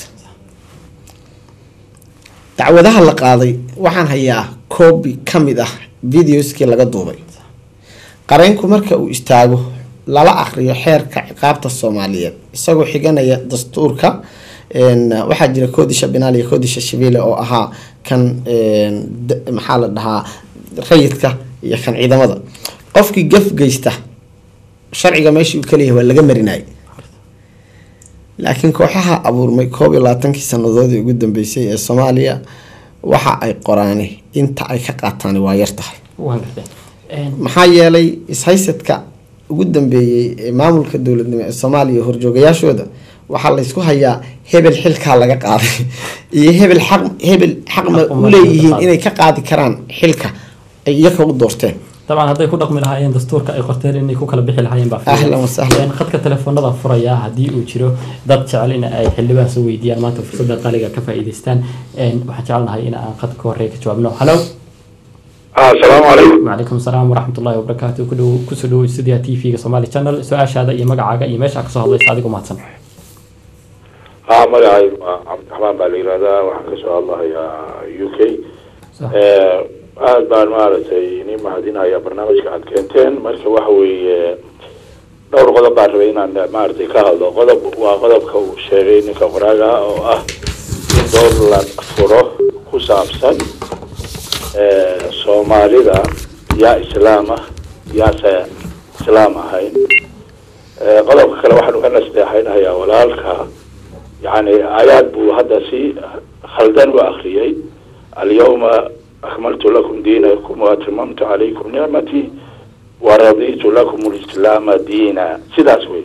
dacwadaha la qaaday waxaan hayaa koobi ka mid ah videoskii laga duubay qareynku marka uu istaago lala aqriyo xeerka ciqaabta soomaaliyeed isagoo xiganaya dastuurka waxaa jira koodisha binaal iyo koodisha shabeelle oo ahaa kan maxaa la dhahaa rayidka iyo kan ciidamada qofkii gaf geysta sharciga meeshii uu kaleeyahay waa laga marinayay laakiin kooxaha abuurmay koob iyo labaatankii sanadoodii ugu dambeysay ee soomaaliya waxa ay qoraani inta ay ka qaataan waa yar tahay maxaa yeelay ishaysadka ugu dambeeyey ee maamulka dowladnimo ee soomaaliya horjoogayaashooda waxaa laysku hayaa hebel xilkaa laga qaaday iyo hebel xaq hebel xaqma u leeyihiin inay ka qaadi karaan xilka ay iyaga u doorteen dabcan hadday ku dhaqmi lahaayeen dastuurka ay qorteen inay ku kala bixi lahaayeen baa ahlan wasahlan khadka telefoonada furaya haddii uu jiro dad jecel in ay xildhibaan soo weydiiyaan maanta fursadda qaliga ka faa'iidaystaan waxaan jecelnahay in aan khadka horey ka jawaabno halo asalaamu calaykum وعليكم السلام ورحمة الله وبركاته كله كسلو استوديو تي في سومالي channel سؤال هذا iyo magacaaga iyo meesha ka soo hadlaysa adigu mahadsan haa magacaygu waa cabdiraxmaan baa la yihahdaa waxaan kasoo hadlahayaa u k aada baan maaragtay ni mahadinaya barnaamijka aad keenteen marka waxa weeye dhowr qodob baan rabay inaan maaragtay ka hadlo qodob waa qodobka uu sheegay ninka qoraaga oo ah in door la furo ku saabsan soomaalida yaa islaam ah yaase islaam ahayn qodobka kale waxaan uga nasteexaynahayaa walaalka yani aayaad buu hadda si khaldan u akriyay alyawma akmaltu lakum diinakum waatmamtu calaykum nicmatii waraditu lakum lislaama diina sidaas wey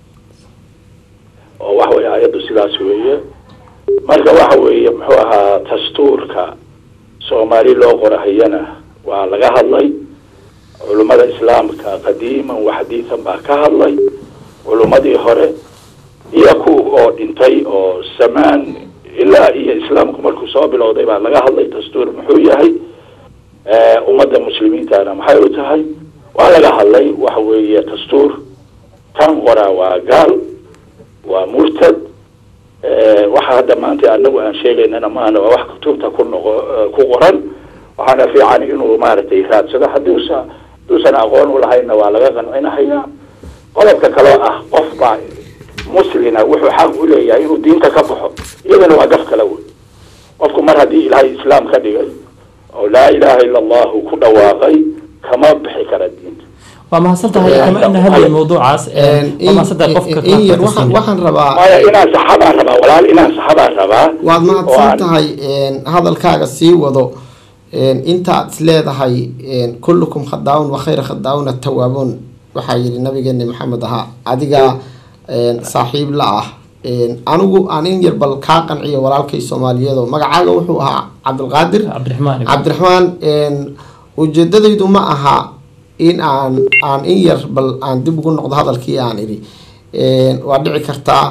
oo waxa weye aayaddu sidaas weeye marka waxa weeye muxuu ahaa dastuurka soomaali loo qorahayana waa laga hadlay culummada islaamka qadiiman waxadiidan baa ka hadlay culummadii hore iyo kuwa oo dhintay oo samaan ilaa iyo islaamku markuu soo bilowday baa laga hadlay dastuur muxuu yahay ummadda muslimiintana maxay u tahay waa laga hadlay waxa weeye dastuur tan qoraa waa gaal waa murtad waxa hadda maanta anagu aan sheegaynana maana waa wax kutubta ku noqo ku qoran waxaana fiican inuu maaragtay raadsado hadduusa hadduusan aqoon ulahayna waa laga qancinahayaa qodobka kaloo ah qof baa muslina wuxuu xaq u leeyahay inuu diinta ka baxo iyadana waa gaf kale wey qofku mar haddii ilaahay islaam ka dhigay oo laa ilaaha ila allahu ku dhawaaqay kama bixi kara diinta waa mahadsan tahay kama ina hadlay mawduucaas waa mahadsan tahay qofka in yar waxaan waxaan rabaa maya inaan saxabaan rabaa walaal inaan saxabaan rabaa waad oo mahadsan aan- tahay hadalkaaga sii wado intaad is leedahay kullukum khadaawun wa khayra khadaawun atawaabuun waxaa yidhi nabigeeni maxamed ahaa adiga saaxiib la ah anigu aan in yar bal kaa qanciyo walaalkay soomaaliyeed oo magacaaga wuxuu ahaa cabdilqaadir cabdiraxmaan cabdiraxmaan ujeedadaydu ma aha in aan aan in yar bal aan dib ugu noqdo hadalkii aan idhi waa dhici kartaa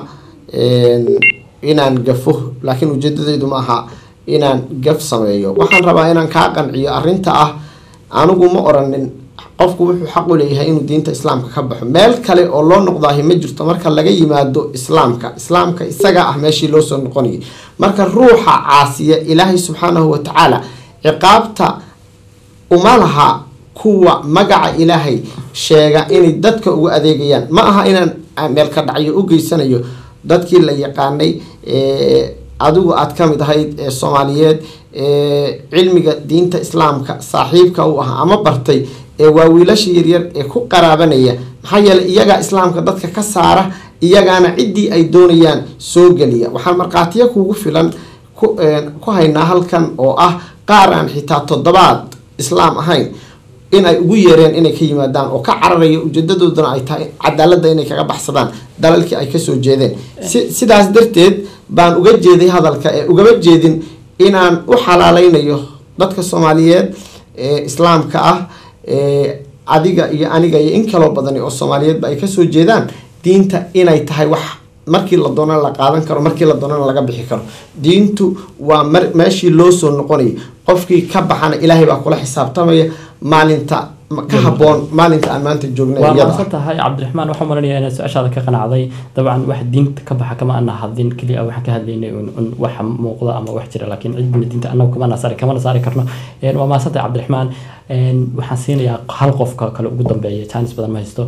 inaan gafo laakiin ujeedadaydu ma aha inaan gaf sameeyo waxaan rabaa inaan kaa qanciyo arrinta ah anigu ma oranin qofku wuxuu xaq u leeyahay inuu diinta islaamka ka baxo meel kale oo loo noqdaahi ma jirto marka laga yimaado islaamka islaamka isaga ah meeshii loo soo noqonayay marka ruuxa caasiya ilaahay subxaanahu watacaala ciqaabta uma laha kuwa magaca ilaahay sheega inay dadka ugu adeegayaan ma aha inaan meel ka dhacyo u geysanayo dadkii la yaqaanay adigu aad ka mid ahayd ee soomaaliyeed cilmiga diinta islaamka saaxiibka u ah ama bartay ee waa wiilasha yaryar ee ku qaraabanaya maxaa yeeley iyagaa islaamka dadka ka saara iyagaana ciddii ay doonayaan soo geliya waxaan markhaatiyo kugu filan ku haynaa halkan oo ah qaar aan xitaa toddobaad islaam ahayn in ay ugu yeereen inay ka yimaadaan oo ka cararaya ujeedadoodana ay tahay cadaaladda inay kaga baxsadaan dalalkii ay kasoo jeedeen si sidaas darteed baan uga jeeday hadalka ee ugama jeedin inaan u xalaaleynayo dadka soomaaliyeed ee islaamka ah adiga iyo aniga iyo in kaloo badani oo soomaaliyeedba ay kasoo jeedaan diinta inay tahay wax markii la doonana la qaadan karo markii la doonana laga bixi karo diintu waa mar meeshii loo soo noqonayay qofkii ka baxana ilaahay baa kula xisaabtamaya maalinta ka haboon maalinta aan maanta joognay waa mahadsan tahay cabdiraxmaan waxaan maranaya inaad su-aashaada ka qanacday dabcan wax diinta ka baxa kama ana hadlin keliya waxaan ka hadlaynay un wax muuqda ama wax jira laakiin cidbina diinta anagu kama nasaari kamana saari karno waa mahadsan tahay cabdiraxmaan waxaan siinayaa hal qofka kale ugu dambeeya jaanis badan ma haysto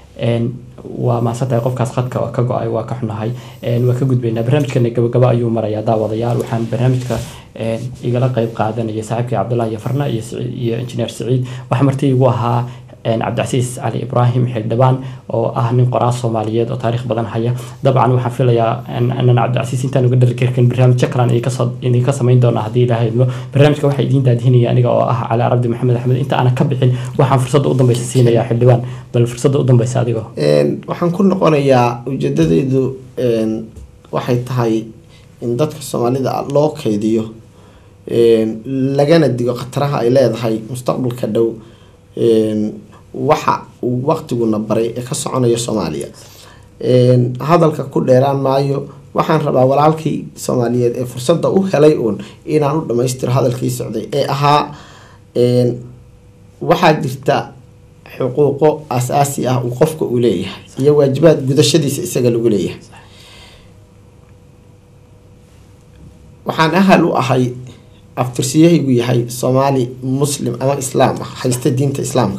waa mahadsantahay qofkaas khadka ka go-ay waa ka xunahay waa ka gudbaynaa barnaamijkana gabagaba ayuu marayaa daawadayaal waxaan barnaamijka igala qeyb qaadanaya saaxiibkii cabdullahi iyo farna iyo iyo injineer siciid waxaa marti igu ahaa cabdicasiis cali ibraahim xildhibaan oo ah nin qoraa soomaaliyeed oo taariikh badan haya dabcan waxaan filayaa anan cabdicasiis intaan uga dhali karkan barnaamijyo kalan idinka samayn doona haddii ilaahay idmo barnaamijka waxaa idiin daadihinaya aniga oo ah cali arabdi maxamed axmed inta aanan ka bixin waxaan fursadda u dambeysa siinayaa xildhibaan bal fursadda u dambeysa adigoo waxaan ku noqonayaa ujeedadaydu waxay tahay in dadka soomaalida loo kaydiyo lagana digo khataraha ay leedahay mustaqbalka dhow waxa uu waqtiguna baray ee ka soconaya soomaaliya hadalka ku dheeraan maayo waxaan rabaa walaalkii soomaaliyeed ee fursadda u helay uun inaan u dhammaystiro hadalkii socday ee ahaa waxaa jirta xuquuqo asaasi ah uu qofka uu leeyahay iyo waajibaad gudashadiisa isaga lagu leeyahay waxaan ahal u ahay aftirsiyahaygu yahay soomaali muslim ama islaam ah haysta diinta islaamka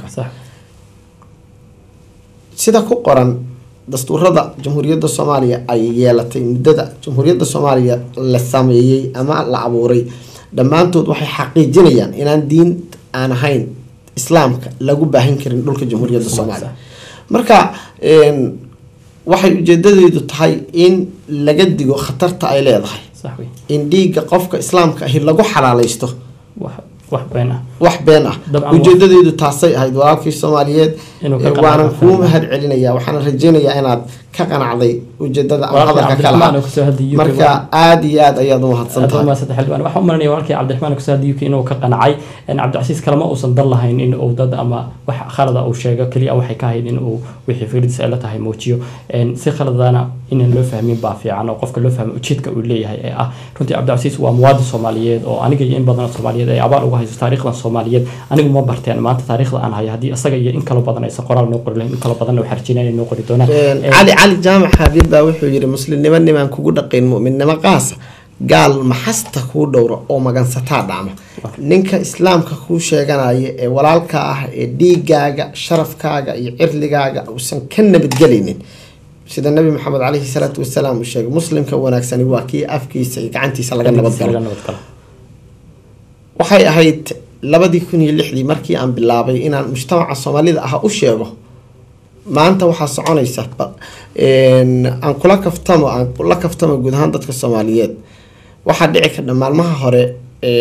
sida ku qoran dastuurada jamhuuriyadda soomaaliya ay yeelatay muddada jamhuuriyadda soomaaliya la sameeyey ama la abuuray dhammaantood waxay xaqiijinayaan inaan diin aan ahayn islaamka lagu baahin karin dhulka jamhuuriyadda soomaaliya marka waxay ujeedadeedu tahay in laga digo khatarta ay leedahay in dhiigga qofka islaamka ahi lagu xalaaleysto wax been ah wax been ah ujeedadeedu taasay ahayd walaalkii soomaaliyeed waanan kuu mahad celinaya waxaana rajeynayaa inaad ka qanacday ujeedada ama hadalka kala marka aada iyo aad ayaad umahadsantahay waxaan umaranaya walaalkii cabdiraxmaan kusoo hadiy inuu ka qancay cabdicasiis kalema uusan dan lahayn in uu dad ama wax khalada uu sheego keliya waxay ka ahayd in uu wixii fikradiisa ay la tahay muujiyo si khaladana inaan loo fahmin baa fiican oo qofka loo fahmo ujeedka uu leeyahay ee ah runtii cabdicasiis waa muwaadin soomaaliyeed oo aniga iyo in badan soomaaliyeed ay abaal uga hayso taariikhdan soomaaliyeed anigu ma barteen maanta taariikhda aan hayo haddii isaga iyo in kalo badan aysan qoraal noo qori lahayn in kalo badanna waxaa rajinaya inay noo qori doonaan cali cali jaamac xabiib baa wuxuu yidhi muslimnimo nimaan kugu dhaqayn mu'minnimo qaasa gaal maxasta kuu dhowra oo magansataa dhacma ninka islaamka kuu sheeganaya ee walaalka ah ee dhiigaaga sharafkaaga iyo cirligaaga uusan ka nabadgelaynin sida nabi maxamed caleyhi salaatu wasalaam uu sheegay muslimka wanaagsani waa kii afkiisa iyo gacantiisa laga nabadgalo waxay ahayd labadii kun iyo lixdii markii aan bilaabay inaan mujtamaca soomaalida ah u sheego maanta waxaa soconaysa aan kula kaftamo aan kula kaftamo guud ahaan dadka soomaaliyeed waxaa dhici kardha maalmaha hore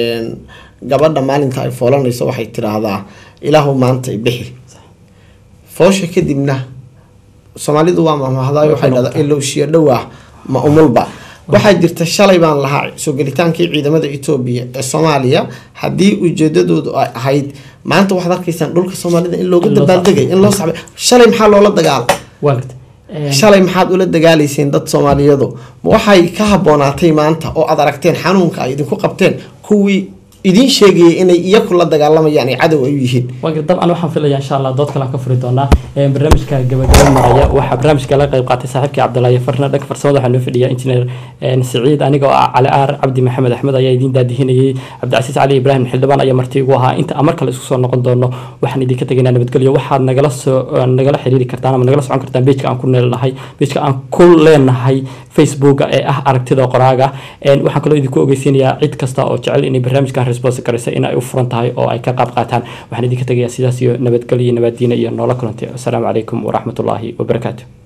gabadha maalinta ay foolanayso waxay tiraahdaa ilaahu maanta ibixi foosha kadibna soomaalidu waa mahmahdayo waxay dhahdaa ilowshiyo dhowah ma umulba waxaa jirta shalay baan lahaa soo gelitaankii ciidamada etoobiya ee soomaaliya haddii ujeedadoodu ay ahayd maanta waxaad arkaysaan dhulka soomaalida in looga dabaaldegay in loo saxbay shalay maxaa loola dagaala shalay maxaad ula dagaalayseen dad soomaaliyadu ma waxay ka haboonaatay maanta oo aad aragteen xanuunka ay idinku qabteen kuwii idiin sheegayay inay iyaku la dagaalamayaan ay cadow ay u yihiin dabcan waxaan filaya insha allah dood kalean ka furi doonaa barnaamijka gabagaba maraya waxaa barnaamijka la qayb qaatay saaxiibkii cabdilaahi farna dhanka farsamada waxaa noo fadhiya injineer siciid aniga oo ah cali aar cabdi maxamed axmed ayaa idiin daadihinayay cabdicasiis cali ibraahim xildhibaan ayaa marti igu ahaa inta aan mar kale isku soo noqon doono waxaan idinka tegaynaa nabadgelyo waxaad nagala soo nagala xiriiri kartaan ama nagala socon kartaan bejka aan ku neelnahay bejka aan ku leenahay facebooka ee ah aragtida qoraaga waxaan kaloo idinku ogeysiinayaa cid kasta oo jecel inay barnaamijkan response garaysa in ay u furan tahay oo ay ka qaab qaataan waxaan idinka tegayaa sidaas iyo nabadgelyo nabaddiina iyo noola kulantay asalaamu calaykum waraxmatullaahi wabarakaatu